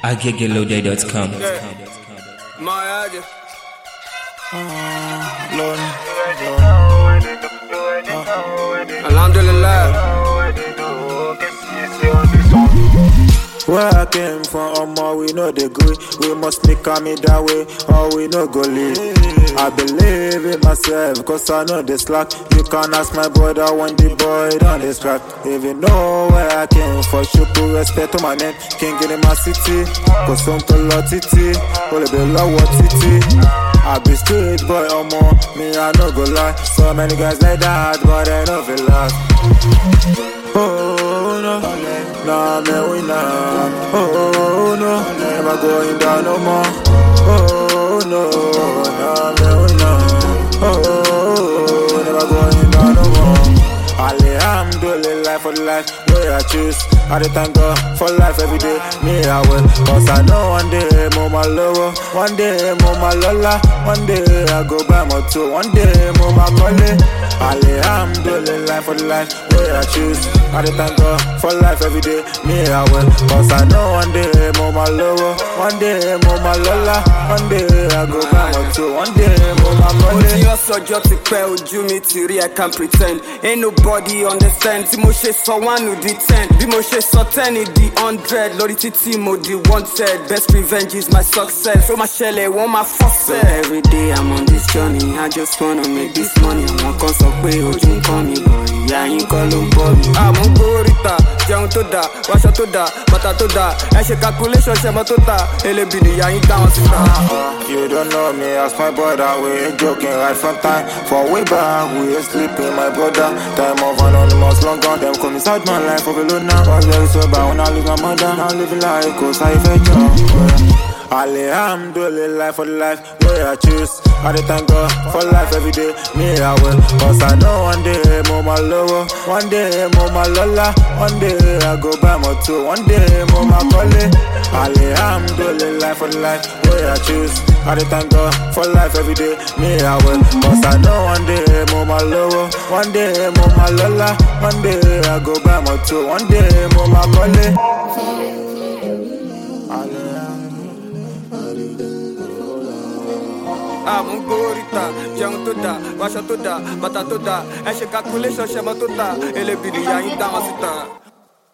agegelode.com. Miami. Alhamdulillah. Where I came from, Omo, we know the good. We must make am it that way, or we no go live. I believe in myself, cause I know the slack. You can ask my brother when the boy done this crack. If you know where I came from, show put respect to my name. King in my city, cause some to lot titi, only be low titi. I be street boy, Omo, me I no go lie. So many guys like that, but they no feel last. Oh no, nah man we nah. Oh no, never going down no more. Oh no, nah man we nah. Oh, never going down no more. Alhamdulillah for the life where I choose. I dey thank God for life every day. Me I will, cause I know one day more my lower, one day more my lola, one day I go buy my two, one day more my collie. Alhamdulillah for the life where I choose. I dey thank God for life every day. Me I will, cause I know one day more my lower, one day more my lola, one day I go buy my two, one day more my Mo ti collie. yọ sọjọ́ ti pẹ́ ojú mi ti rí I can pretend. Ain't nobody understand. Tí mo ṣe sọ one di ten. Bí mo ṣe sọ ten di hundred. Lórí títí mo di wanted. Best revenge is my success. Ó máa ṣẹlẹ̀ wọ́n máa fọ́sẹ̀. So every day I'm on this journey. I just wanna make this money. Àwọn kan sọ pé ojú ń kọ́ mi bọ̀. Ìyá yín kọ́ ló ń bọ̀ mi. Àmọ́ gbóríta jẹun tó dáa, wáṣọ tó dáa, bàtà tó dáa. Ẹ ṣe calculation ṣẹmọ tó ta. Elébi nìyá yín táwọn ti ta. You don't know me as my brother, we ain't joking right from time. For way back, we ain't sleeping, my brother. Time of anonymous long gone, them come inside my life, of alone now. Was very sober when I leave my mother. Now living like cause I fed Alhamdulillah for the life where I choose. I dey thank God for life every day. Me I will, cause I know one day more my lower, one day more my lola, one day I go buy my two, one day more my collie. Alhamdulillah for the life where I choose. I dey thank God for life every day. Me I will, cause I know one day more my lower, one day more my lola, one day I go buy my two, one day more my collie. àmú gbóríta jẹun tó dáa wáṣọ tó dáa bàtà tó dáa ẹ ṣe calculation ṣẹmọ tó ta elébi nìyá yín dáwọn síta.